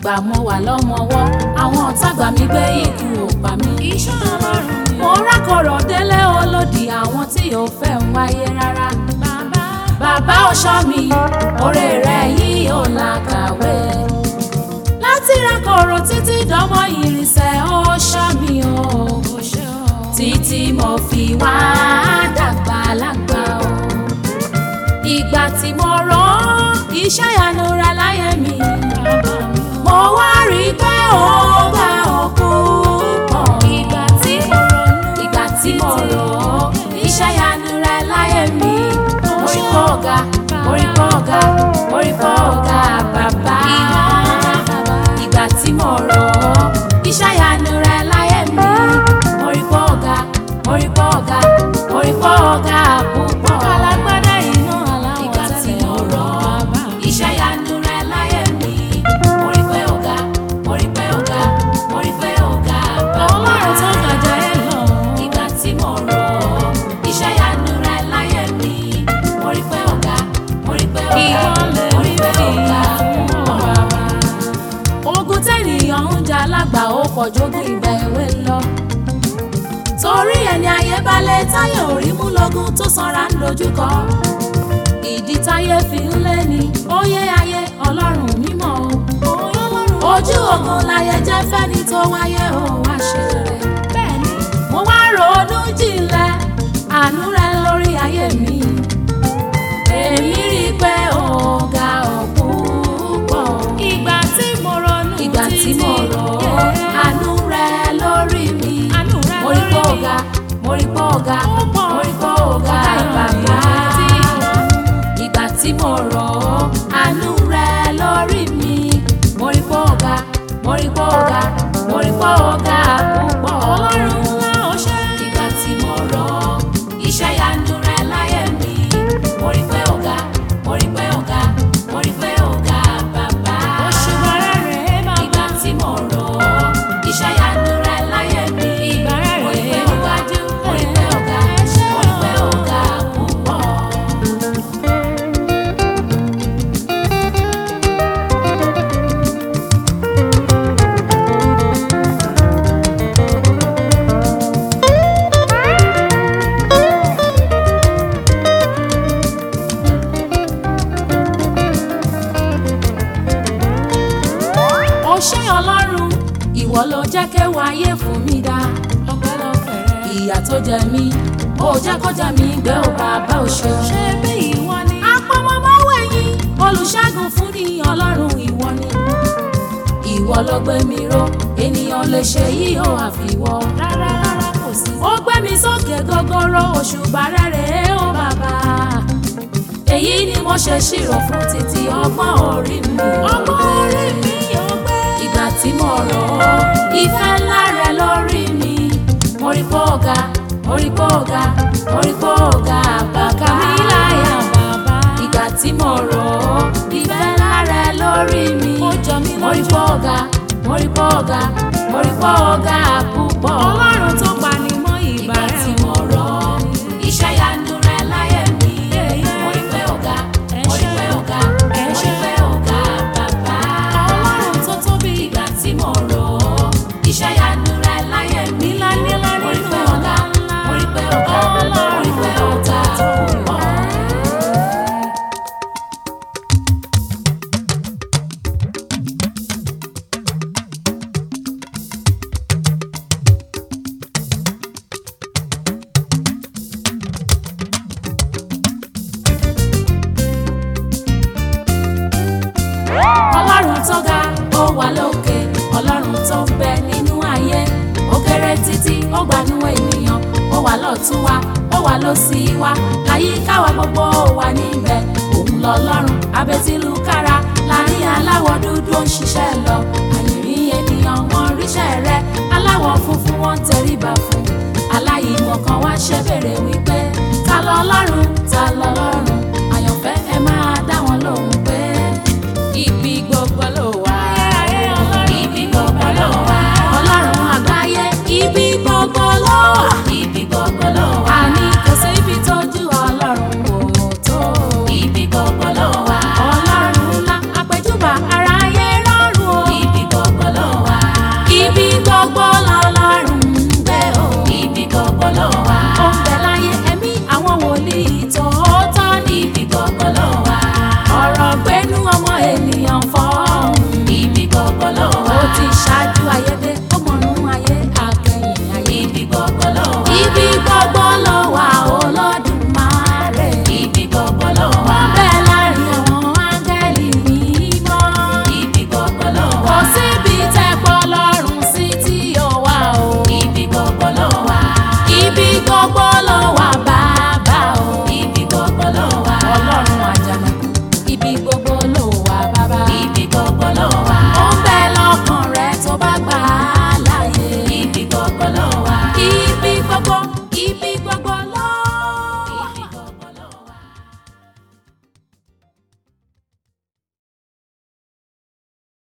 ìgbà mo wà lọ́mọwọ́ àwọn ọ̀tá gbà mí gbé ikú ò pa mí. iṣẹ́ ọlọ́run ni mo rákọ̀rọ̀ délé olódì àwọn tí ò fẹ́ ń wáyé rárá. bàbá bàbá ọ̀ṣọ́ mi oore rẹ̀ yìí ò làkàwé. láti rákọ̀rọ̀ títí dánmọ́ ìrìnsẹ̀ ọ̀ṣọ́ mi o. kò ṣe o. títí mo fi wá dàgbà lágbà o. ìgbà tí mo rán iṣẹ́ ìyanu rẹ̀ láyé mi. bàbá mi o. mo wá rí i pé ó bá òkú pọ̀. ìgbà tí mo ronú ìgbà tí mo rò ó iṣẹ́ ìyanu rẹ̀ láyé mi. mo rí pọ̀ ọ̀gá mo rí pọ̀ ọ̀gá mo rí pọ̀ ọ̀gá bàbá. ìgbà tí mo rò ó iṣẹ́ ìyanu rẹ̀ láyé mi. mo rí pọ̀ ọ̀gá mo rí pọ̀ ọ̀gá mo rí pọ̀ ọ̀gá púpọ̀. alágbádá iná aláwọ̀ ìgbà tí tẹ́lẹ̀ mo rò ó bàbá mi. iṣẹ́ ìyanu rẹ̀ láyé mi. mo rí pé ọ̀gá mo rí pé ọ̀gá mo rí pé ọ̀gá bàbá. ọlọ́run tó gàjà ẹ lọ. ìgbà tí mo rò ó iṣẹ́ ìyanu rẹ̀ láyé mi. mo rí pé ọ̀gá mo rí pé ọ̀gá Ìwọlẹ̀ mo rí pé mi ọ̀gá fún púpọ̀. bàbá. ogun tẹ́nìyàn ń jà lágbà ó pọ̀ jógun ìgbà èwe lọ. torí ẹni ayé balẹ̀ táyé ò rí mú lógún tó sanra ń dojúkọ. ìdí táyé fi ń lé ni óyé ayé ọlọ́run mímọ́ o. ojú ogun láyé jẹ́ fẹ́ni tó wáyé ò wá ṣe rẹ̀. bẹ́ẹ̀ni mo wá ronú jinlẹ̀ àánú rẹ lórí ayé mi. èmi rí i pé ọ̀gá ọ̀pọ̀ ìgbà tí mo ronú ìgbà tí mo rò ó Yeah. àánú rẹ lórí mi. Àánú rẹ mo rí pé lórí mi. ọ̀gá mo rí pé ọ̀gá Ó pọ̀. mo rí pé ọ̀gá bàbá. ìgbà tí mo rò ó àánú rẹ lórí mi. mo rí pé ọ̀gá mo rí pé ọ̀gá mo rí pé ọ̀gá púpọ̀. ọlọ́run ńlá ó ṣe. ìgbà tí mo rò ó iṣẹ́ ìyanu rẹ láyé mi. mo rí pé ọ̀gá mo rí pé ọ̀gá mo rí pé ọ̀gá bàbá. òṣùbà rẹ̀ rèé bàbá. ìgbà tí mo rò ó iṣẹ́ ìyanu rẹ láyé mi. Ìgbà rẹ̀ mo rí pé rèé ọ̀gá mo rí pé ọ̀gá Ẹ ṣé mo rí pé ọ̀gá púpọ̀. ó ṣé ọlọ́run ìwọ ló jẹ́ kéwàá ayé fún mi dá. ọpẹ́lọpẹ́ rẹ̀. ìyà tó jẹ mí ó jẹ́ kó jẹ mí gbé ó bàbá ò ṣe. ṣé bí ìwọ ni. apọmọmọwé yín olùṣègùn fún ni ọlọ́run ìwọ ni. ìwọ ló gbé mi ró ènìyàn lè ṣe yìí ó àfiwọ́. rárá rárá kò sí. ó gbé mi sókè gogoro òṣùbà rere ó bàbá. èyí ni mo ṣe ṣírò fún títí ọgbọ́n orí mi. ọgbọ́n orí mi ò gbé. ìgbà tí mo rò ó ìfẹ́ ńlá rẹ lórí mi. mo rí pé ọ̀gá mo rí pé ọ̀gá mo rí pé ọ̀gá bàbá mi láyà bàbá. ìgbà tí mo rò ó ìfẹ́ ńlá rẹ lórí mi. Ó jọ mí mo rí lójú. pé ọ̀gá mo rí pé ọ̀gá mo rí pé ọ̀gá púpọ̀. ọlọ́run tó pa ni mọ́ ìgbà ìgbà rẹ̀ tí mo rò ó iṣẹ́ ìyanu rẹ láyé mi. mo rí pé ọ̀gá mo rí pé ọ̀gá Ẹ mo rí ṣé. pé ọ̀gá bàbá. ọlọ́run tó tóbi. ìgbà tí mo rò ó iṣẹ́ ìyanu rẹ láyé mi. Nílá nílá mo rí nínú pé ọ̀gá ńlá. mo rí pé ọ̀gá mo rí pé ọ̀gá púpọ̀. ọlọ́run tó ga ó wà lókè ọlọ́run tó ń bẹ nínú ayé ó kéré títí ó gbanú ènìyàn ó wà lọ́tún wa ó wà lósì wa àyíká wa gbogbo ó wà níbẹ̀ òun lọ́lọ́run abẹ́tílù kára láàrin aláwọ̀ dúdú ó ń ṣiṣẹ́ lọ àyìnrín ènìyàn wọn ríṣẹ́ rẹ aláwọ̀ funfun wọn tẹríba fún aláìmọ̀kan wá ṣe bèrè wí